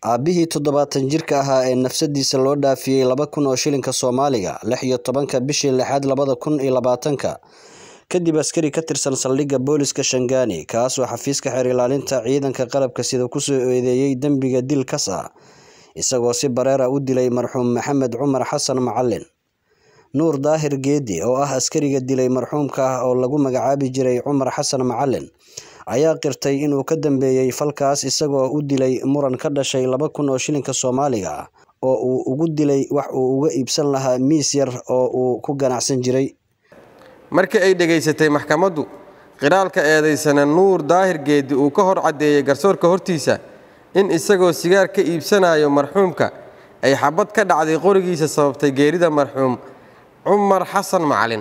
Aabbihii toddobaatan jirka ahaa ee nafsadiisa loo dhaafiyay laba kun oo shilinka Soomaaliga lix iyo tobanka bishii lixaad labada kun iyo labaatanka kadib askari ka tirsan saldhigga booliska Shangani kaasoo xafiiska xeer ilaalinta ciidanka qalabka sida ku soo eedeeyay dembiga dil kas ah isagoo si bareer ah u dilay marxuum Maxamed Cumar Xasan Macalin Nuur Daahir Geedi oo ah askariga dilay marxuumka ah oo lagu magacaabi jiray Cumar Xasan Macalin ayaa qirtay inuu ka dambeeyay falkaas isagoo u dilay muran ka dhashay laba kun oo shilinka Soomaaliga ah oo uu ugu dilay wax uu uga iibsan lahaa miis yar oo uu ku ganacsan jiray markii ay dhegaysatay maxkamaddu qiraalka eedaysana nuur daahir geedi uu ka hor caddeeyey garsoorka hortiisa in isagoo sigaar ka iibsanayo marxuumka ay xabad ka dhacday qorigiisa sababtay geerida marxuum cumar xasan macalin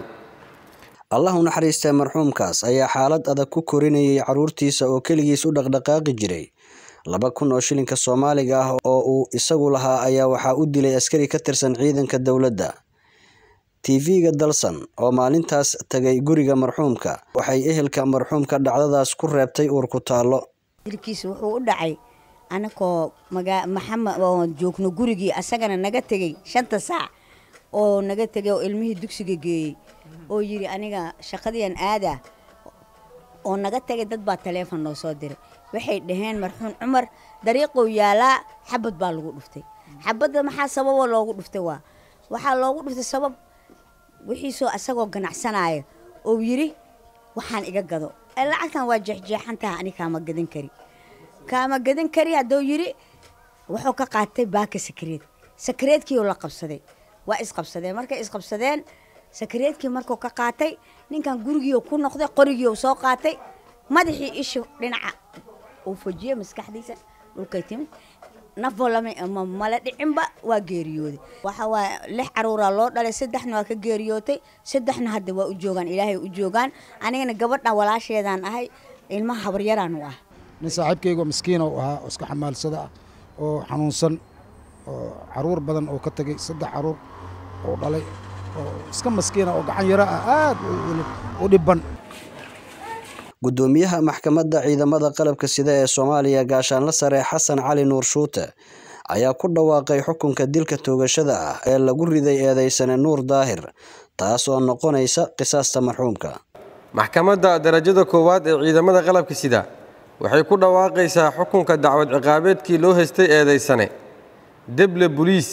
allah u naxariistay marxuumkaas ayaa xaalad adag ku korinayay carruurtiisa oo keligiis u dhaqdhaqaaqi jiray laba kun oo shilinka Soomaaliga ah oo uu isagu lahaa ayaa waxaa u dilay askari ka tirsan ciidanka dowladda TV-ga Dalsan oo maalintaas tagay guriga marxuumka waxay ehelka marxuumka dhacdadaas ku reebtay uur ku taalo dilkiisa wuxuu u dhacay anakoo maxamed oo joogno gurigii asagana naga tegey shanta saac oo naga tegay oo ilmihii dugsiga geeyey oo yidhi aniga shaqadiian aadaa oo naga tegay dad baa taleefon noo soo diray waxay dhaheen marxuum cumar dariiqou yaalaa xabad baa lagu dhuftay xabadda maxaa sababoo loogu dhuftay waa waxaa loogu dhuftay sabab wixiisoo asagoo ganacsanaayo oo yidhi waxaan iga gado lacagtan waa jeexjeexan taha ani kaama gadan kari kaama gadan kari hadduu yidhi wuxuu ka qaatay baaka sakareed sakareedkiioo la qabsaday waa isqabsadeen markay isqabsadeen sakareedkii markuu ka qaatay ninkan gurigiioo ku noqday qorigiioo soo qaatay madaxii ishi dhinaca uu fojiyey maskaxdiisa dhulkay timid nafoo mala dhicinba waa geeriyooday waxa waaye lix caruuraa loo dhalay saddexna waa ka geeriyootay saddexna hadda waa u joogaan ilaahay u joogaan anigana gabadha walaasheedaan ahay ilmaha habaryaraan u ah nin saaxiibkaygo miskiina u ahaa oo iska xamaalsada ah oo xanuunsan oo caruur badan oo ka tegay saddex caruur oo dhalay oo iska maskiina oo gacan yaro ah aad u dhibban gudoomiyaha maxkamadda ciidamada qalabka sida ee Soomaaliya gaashaanle sare Xasan Cali Nuur Shuute ayaa ku dhawaaqay xukunka dilka toogashada ah ee lagu riday eedeysane Nuur Daahir taas oo noqonaysa qisaasta marxuumka maxkamadda darajada koowaad ee ciidamada qalabka sida waxay ku dhawaaqaysaa xukunka dacwad ciqaabeedkii loo haystay eedeysane deble buliis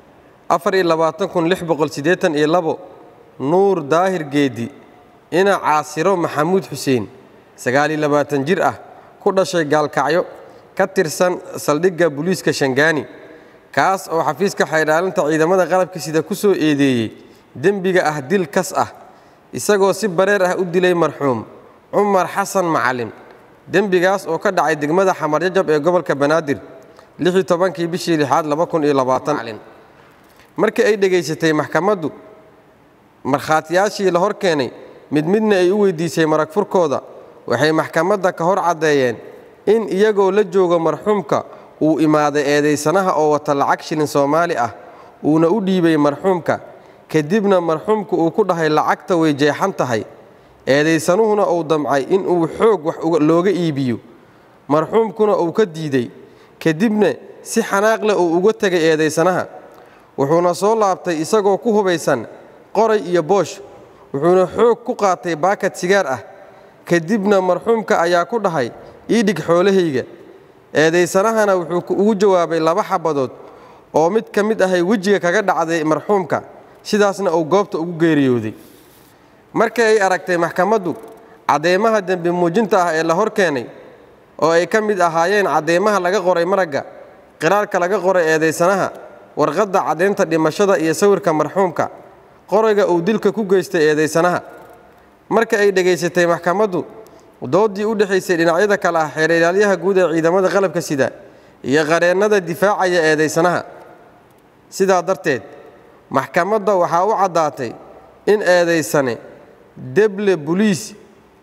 nuur daahir geedi ina caasiro maxamuud xuseen sagaaliyo labaatan jir ah ku dhashay gaalkacyo ka tirsan saldhigga buliiska shangaani kaas oo xafiiska xeydhaalinta ciidamada qalabka sida ku soo eedeeyey dembiga ah dil kas ah isagoo si bareer ah u dilay marxuum cumar xasan macalin dembigaas oo ka dhacay degmada xamarjajab ee gobolka banaadir lixii tobankii bishii lixaad laba kun iyo labaatan markii ay dhegaysatay maxkamaddu markhaatiyaashii la hor keenay mid midna ay u weydiisay marag furkooda waxay maxkamadda ka hor caddeeyeen in iyagoo la joogo marxuumka uu imaaday eedaysanaha oo wata lacag shilin soomaali ah uuna u dhiibay marxuumka kadibna marxuumka uu ku dhahay lacagta way jeexan tahay eedaysanuhuna uu damcay in uu xoog wax looga iibiyo marxuumkuna uu ka diiday kadibna si xanaaq leh uu uga tegay eedaysanaha wuxuuna soo laabtay isagoo ku hubaysan qoray iyo boosh wuxuuna xoog ku qaatay baakad sigaar ah kadibna marxuumka ayaa ku dhahay ii dhig xoolahayga eedaysanahana wuxuu ugu jawaabay laba xabadood oo mid ka mid ahay wejiga kaga dhacday marxuumka sidaasna uu goobta ugu geeriyooday markii ay aragtay maxkamaddu caddeemaha dembi muujinta ah ee la hor keenay oo ay ka mid ahaayeen caddeemaha laga qoray maragga qiraalka laga qoray eedaysanaha warqadda caddaynta dhimashada iyo sawirka marxuumka qorayga uu dilka ku geystay eedaysanaha marka ay dhegaysatay maxkamaddu doodii u dhexaysay dhinacyada kale ah xeer ilaalyaha guud ee ciidamada qalabka sida iyo qareennada difaacaya eedaysanaha sidaa darteed maxkamadda waxaa u caddaatay in eedaysane deble buliis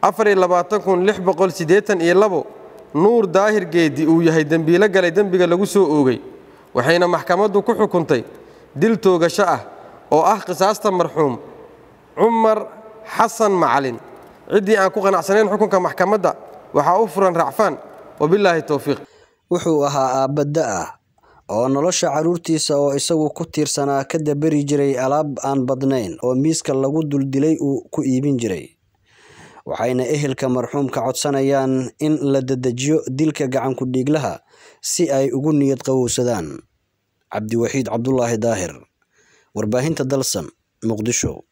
nuur daahir geedi uu yahay dembiilo galay dembiga lagu soo oogay waxayna maxkamaddu ku xukuntay dil toogasho ah oo ah qisaasta marxuum cumar xasan macalin ciddii aan ku qanacsanayn xukunka maxkamadda waxaa u furan racfaan wabilaahi towfiiq wuxuu ahaa aabba da ah oo nolosha carruurtiisa oo isagu ku tiirsanaa ka dabari jiray alaab aan badnayn oo miiska lagu duldilay uu ku iibin jiray waxayna ehelka marxuumka codsanayaan in la dedejiyo dilka gacanku dhiiglaha si ay ugu niyad qawowsadaan cabdiwaxiid cabdulaahi daahir warbaahinta dalsan muqdisho